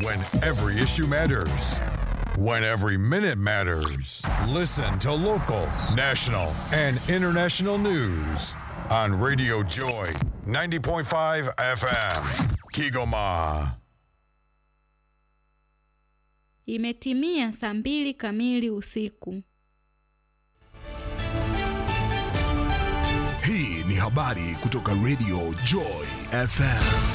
When every issue matters. When every minute matters. Listen to local, national, and international news on Radio Joy 90.5 FM. Kigoma. Imetimia saa mbili kamili usiku. Hii ni habari kutoka Radio Joy FM.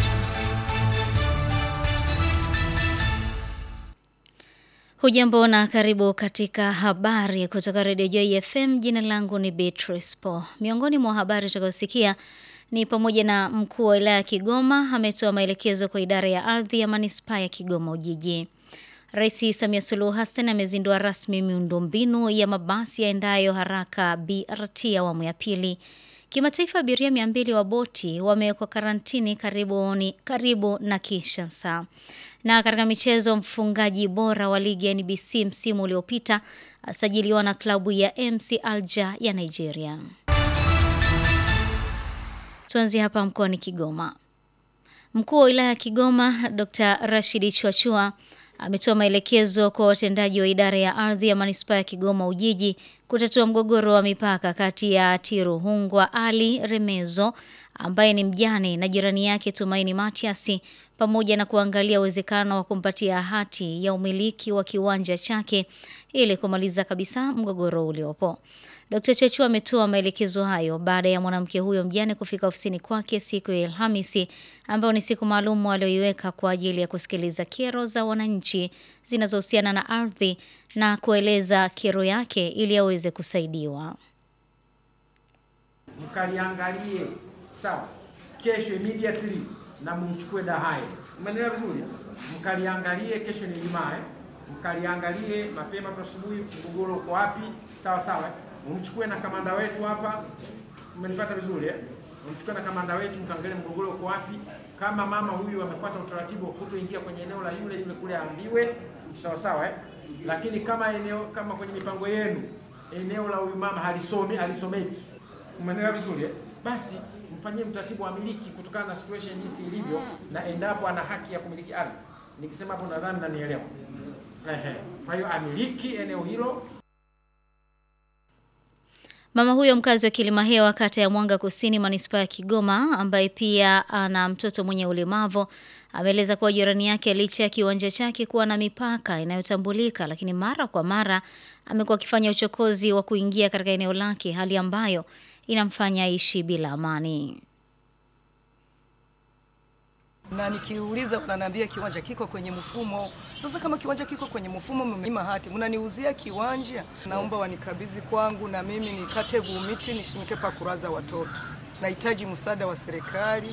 Hujambo na karibu katika habari kutoka Radio Joy FM. Jina langu ni Beatrice Po. Miongoni mwa habari tutakazosikia ni pamoja na mkuu wa wilaya ya Kigoma ametoa maelekezo kwa idara ya ardhi ya manispaa ya Kigoma Ujiji. Rais Samia Suluhu Hassan amezindua rasmi miundombinu ya mabasi yaendayo haraka BRT awamu ya pili. Kimataifa, abiria mia mbili wa boti wamewekwa karantini karibu, ni, karibu na Kinshasa. Na katika michezo, mfungaji bora wa ligi ya NBC msimu uliopita asajiliwa na klabu ya MC Alger ya Nigeria. Tuanzie hapa mkoani Kigoma. Mkuu wa wilaya ya Kigoma Dr. Rashidi Chwachua ametoa maelekezo kwa watendaji wa idara ya ardhi ya manispaa ya Kigoma Ujiji kutatua mgogoro wa mipaka kati ya Tiruhungwa Ali Remezo ambaye ni mjane na jirani yake Tumaini Matiasi pamoja na kuangalia uwezekano wa kumpatia hati ya umiliki wa kiwanja chake ili kumaliza kabisa mgogoro uliopo. Dkt. Chachua ametoa maelekezo hayo baada ya mwanamke huyo mjane kufika ofisini kwake siku ya Alhamisi ambayo ni siku maalum aliyoiweka kwa ajili ya kusikiliza kero za wananchi zinazohusiana na ardhi na kueleza kero yake ili aweze kusaidiwa. Mkaliangalie sawa, kesho immediately na mumchukue Dahai. Umeelewa vizuri? Mkaliangalie kesho ni Ijumaa, eh? mkaliangalie mapema tu asubuhi, mgogoro uko wapi? Sawa sawa, mumchukue na kamanda wetu hapa. Umenipata vizuri eh? Mumchukue na kamanda wetu, mkaangalie mgogoro uko wapi. Kama mama huyu amefuata utaratibu wa kutoingia kwenye eneo la yule yule kule, aambiwe sawa sawa eh? Lakini kama eneo kama kwenye mipango yenu eneo la huyu mama halisomi halisomeki, umeelewa vizuri eh? Basi mfanyie mtaratibu wa miliki kutokana na situation jinsi ilivyo, na endapo ana haki ya kumiliki ardhi. Nikisema hapo nadhani nanielewa. Ehe, kwa hiyo amiliki eneo hilo. Mama huyo mkazi wa Kilimahewa kata ya Mwanga Kusini manispaa ya Kigoma ambaye pia ana mtoto mwenye ulemavu ameeleza kuwa jirani yake licha ya kiwanja chake kuwa na mipaka inayotambulika lakini mara kwa mara amekuwa akifanya uchokozi wa kuingia katika eneo lake hali ambayo inamfanya aishi bila amani. na nikiuliza wananiambia kiwanja kiko kwenye mfumo. Sasa kama kiwanja kiko kwenye mfumo, mmenyima hati, mnaniuzia kiwanja, naomba wanikabidhi kwangu na mimi nikate gumiti nishimike pa kuraza watoto. Nahitaji msaada wa serikali.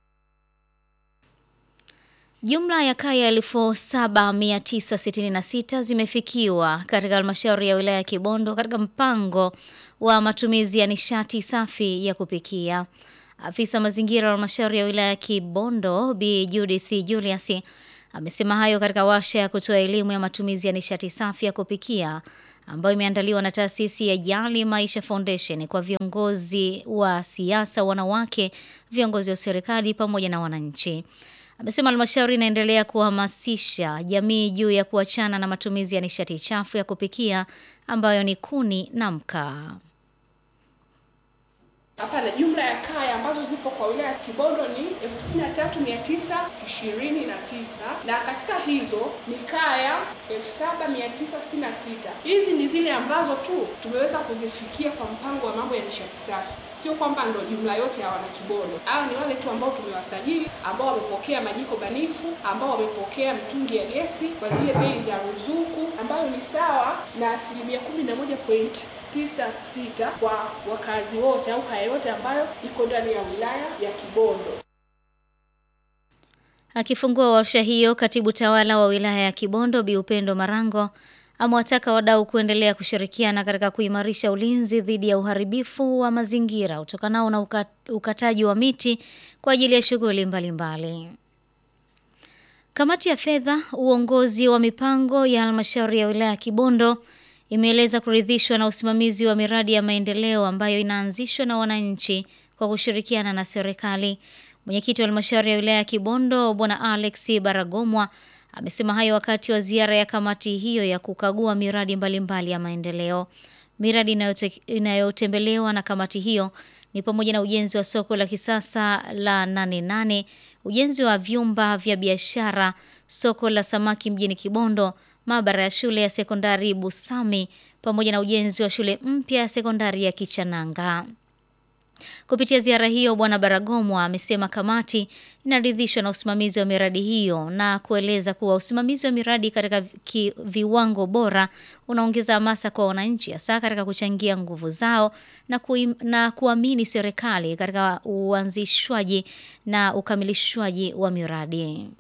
Jumla ya kaya elfu saba mia tisa sitini na sita zimefikiwa katika halmashauri ya wilaya ya Kibondo katika mpango wa matumizi ya nishati safi ya kupikia. Afisa mazingira wa halmashauri ya wilaya ya Kibondo Bi Judith Julius amesema hayo katika warsha ya kutoa elimu ya matumizi ya nishati safi ya kupikia ambayo imeandaliwa na taasisi ya Jali Maisha Foundation kwa viongozi wa siasa, wanawake, viongozi wa serikali pamoja na wananchi. Amesema halmashauri inaendelea kuhamasisha jamii juu ya kuachana na matumizi ya nishati chafu ya kupikia ambayo ni kuni na mkaa. Hapana, jumla ya kaya ambazo zipo kwa wilaya ya Kibondo ni elfu sitini na tatu mia tisa ishirini na tisa na katika hizo ni kaya elfu saba mia tisa sitini na sita. Hizi ni zile ambazo tu tumeweza kuzifikia kwa mpango wa mambo ya nishati safi, sio kwamba ndo jumla yote ya wana Kibondo. Hao ni wale tu ambao tumewasajili, ambao wamepokea majiko banifu, ambao wamepokea mtungi ya gesi kwa zile bei za ruzuku, ambayo ni sawa na asilimia kumi na moja point tisa sita kwa wakazi wote au kaya yote ambayo iko ndani ya wilaya ya Kibondo. Akifungua warsha hiyo, katibu tawala wa wilaya ya Kibondo Bi Upendo Marango amewataka wadau kuendelea kushirikiana katika kuimarisha ulinzi dhidi ya uharibifu wa mazingira utokanao na uka, ukataji wa miti kwa ajili ya shughuli mbalimbali. Kamati ya fedha, uongozi wa mipango ya halmashauri ya wilaya ya Kibondo imeeleza kuridhishwa na usimamizi wa miradi ya maendeleo ambayo inaanzishwa na wananchi kwa kushirikiana na serikali. Mwenyekiti wa halmashauri ya wilaya ya Kibondo Bwana Alex Baragomwa Amesema hayo wakati wa ziara ya kamati hiyo ya kukagua miradi mbalimbali mbali ya maendeleo. Miradi inayote- inayotembelewa na kamati hiyo ni pamoja na ujenzi wa soko la kisasa la Nane Nane, ujenzi wa vyumba vya biashara, soko la samaki mjini Kibondo, maabara ya shule ya sekondari Busami pamoja na ujenzi wa shule mpya ya sekondari ya Kichananga. Kupitia ziara hiyo, Bwana Baragomwa amesema kamati inaridhishwa na usimamizi wa miradi hiyo na kueleza kuwa usimamizi wa miradi katika ki, viwango bora unaongeza hamasa kwa wananchi hasa katika kuchangia nguvu zao na, kuim, na kuamini serikali katika uanzishwaji na ukamilishwaji wa miradi.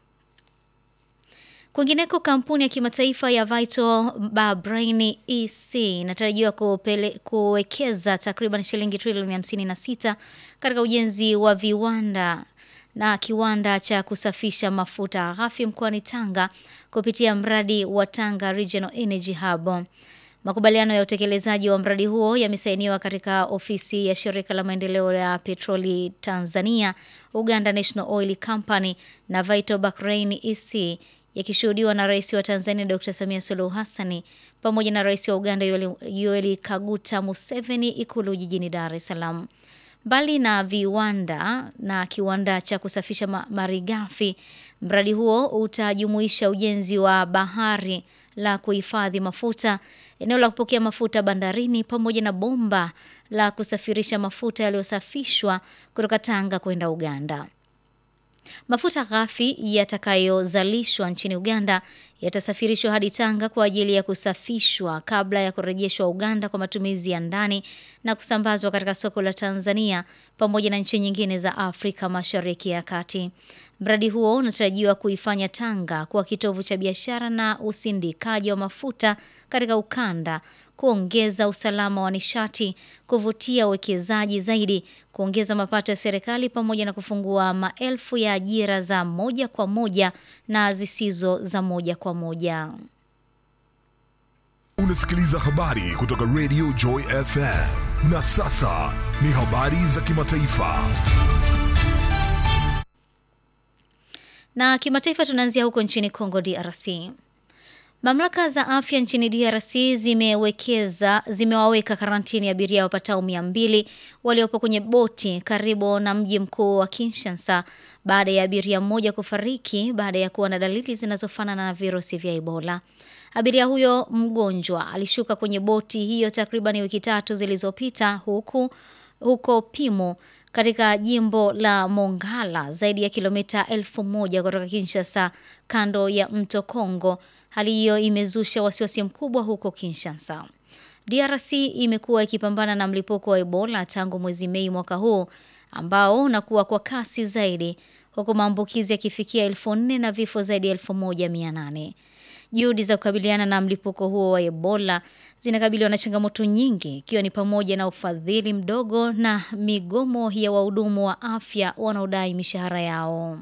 Kwingineko, kampuni ya kimataifa ya Vital Bahrain EC inatarajiwa kupele- kuwekeza takriban shilingi trilioni 56 katika ujenzi wa viwanda na kiwanda cha kusafisha mafuta ghafi mkoani Tanga kupitia mradi wa Tanga Regional Energy Hub. Makubaliano ya utekelezaji wa mradi huo yamesainiwa katika ofisi ya shirika la maendeleo ya petroli Tanzania, Uganda National Oil Company na Vital Bahrain EC yakishuhudiwa na Rais wa Tanzania Dr. Samia Suluhu Hassani pamoja na Rais wa Uganda Yoweri Yoweri Kaguta Museveni Ikulu jijini Dar es Salaam. Mbali na viwanda na kiwanda cha kusafisha ma- malighafi, mradi huo utajumuisha ujenzi wa bahari la kuhifadhi mafuta, eneo la kupokea mafuta bandarini pamoja na bomba la kusafirisha mafuta yaliyosafishwa kutoka Tanga kwenda Uganda. Mafuta ghafi yatakayozalishwa nchini Uganda yatasafirishwa hadi Tanga kwa ajili ya kusafishwa kabla ya kurejeshwa Uganda kwa matumizi ya ndani na kusambazwa katika soko la Tanzania pamoja na nchi nyingine za Afrika Mashariki ya Kati. Mradi huo unatarajiwa kuifanya Tanga kuwa kitovu cha biashara na usindikaji wa mafuta katika ukanda, kuongeza usalama wa nishati, kuvutia uwekezaji zaidi, kuongeza mapato ya serikali pamoja na kufungua maelfu ya ajira za moja kwa moja na zisizo za moja kwa moja. Unasikiliza habari kutoka Radio Joy FM. Na sasa ni habari za kimataifa. Na kimataifa tunaanzia huko nchini Congo DRC. Mamlaka za afya nchini DRC zimewekeza zimewaweka karantini abiria wapatao mia mbili waliopo kwenye boti karibu na mji mkuu wa Kinshasa baada ya abiria mmoja kufariki baada ya kuwa na dalili zinazofanana na virusi vya Ebola. Abiria huyo mgonjwa alishuka kwenye boti hiyo takriban wiki tatu zilizopita huku huko Pimo katika jimbo la Mongala zaidi ya kilomita elfu moja kutoka Kinshasa kando ya mto Kongo. Hali hiyo imezusha wasiwasi mkubwa huko Kinshasa. DRC imekuwa ikipambana na mlipuko wa Ebola tangu mwezi Mei mwaka huu ambao unakuwa kwa kasi zaidi huku maambukizi yakifikia elfu nne na vifo zaidi ya elfu moja mia nane. Juhudi za kukabiliana na mlipuko huo wa Ebola zinakabiliwa na changamoto nyingi ikiwa ni pamoja na ufadhili mdogo na migomo ya wahudumu wa afya wanaodai mishahara yao.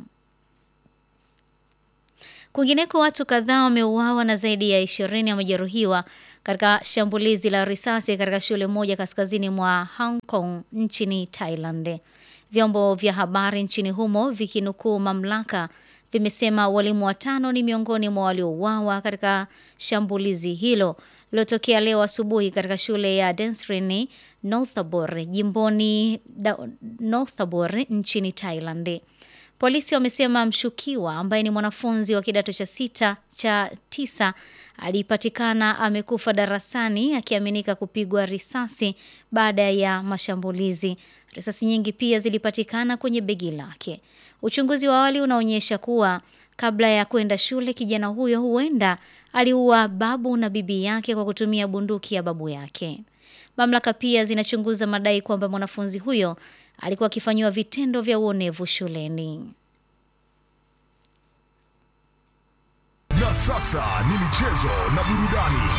Kwingineko, watu kadhaa wameuawa na zaidi ya ishirini wamejeruhiwa katika shambulizi la risasi katika shule moja kaskazini mwa Hong Kong nchini Thailand. Vyombo vya habari nchini humo vikinukuu mamlaka vimesema walimu watano ni miongoni mwa waliouawa katika shambulizi hilo lilotokea leo asubuhi katika shule ya Densrin Northabur jimboni da, Northabur nchini Thailand. Polisi wamesema mshukiwa ambaye ni mwanafunzi wa kidato cha sita cha tisa alipatikana amekufa darasani akiaminika kupigwa risasi baada ya mashambulizi. Risasi nyingi pia zilipatikana kwenye begi lake. Uchunguzi wa awali unaonyesha kuwa kabla ya kwenda shule, kijana huyo huenda aliua babu na bibi yake kwa kutumia bunduki ya babu yake. Mamlaka pia zinachunguza madai kwamba mwanafunzi huyo alikuwa akifanyiwa vitendo vya uonevu shuleni. Na sasa ni michezo na burudani.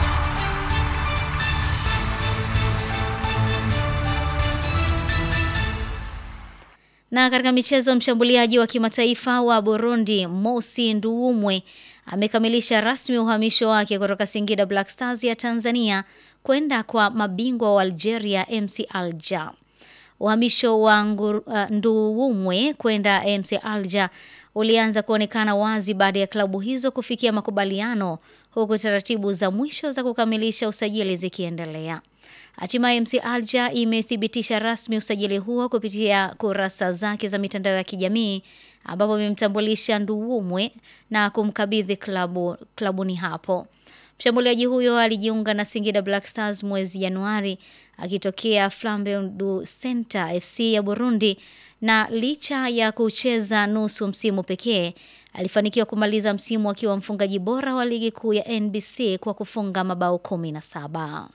Na katika michezo, mshambuliaji wa kimataifa wa Burundi Mosi Nduwumwe amekamilisha rasmi uhamisho wake kutoka Singida Black Stars ya Tanzania kwenda kwa mabingwa wa Algeria MC Alger. Uhamisho wa uh, Nduwumwe kwenda MC Alger ulianza kuonekana wazi baada ya klabu hizo kufikia makubaliano huku taratibu za mwisho za kukamilisha usajili zikiendelea. Hatimaye MC Alger imethibitisha rasmi usajili huo kupitia kurasa zake za mitandao ya kijamii ambapo imemtambulisha Nduwumwe na kumkabidhi klabu klabuni hapo. Mshambuliaji huyo alijiunga na Singida Black Stars mwezi Januari akitokea Flambeau du Center FC ya Burundi na licha ya kucheza nusu msimu pekee alifanikiwa kumaliza msimu akiwa mfungaji bora wa ligi kuu ya NBC kwa kufunga mabao 17.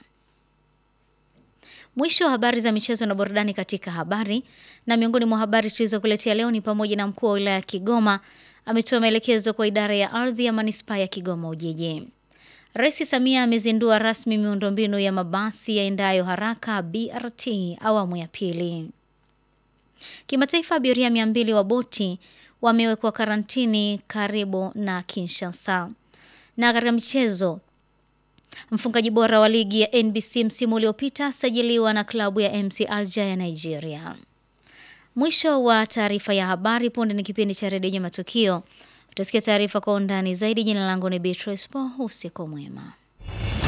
Mwisho wa habari za michezo na burudani katika habari. Na miongoni mwa habari tulizokuletea leo ni pamoja na mkuu wa wilaya ya Kigoma ametoa maelekezo kwa idara ya ardhi ya manispaa ya Kigoma Ujiji. Rais Samia amezindua rasmi miundombinu ya mabasi yaendayo haraka BRT awamu ya pili. Kimataifa, abiria mia mbili wa boti wamewekwa karantini karibu na Kinshasa. Na katika michezo, mfungaji bora wa ligi ya NBC msimu uliopita asajiliwa na klabu ya MC Alger ya Nigeria. Mwisho wa taarifa ya habari. Punde ni kipindi cha redio ya matukio. Utasikia taarifa kwa undani zaidi. Jina langu ni Beatrice Po. Usiku mwema.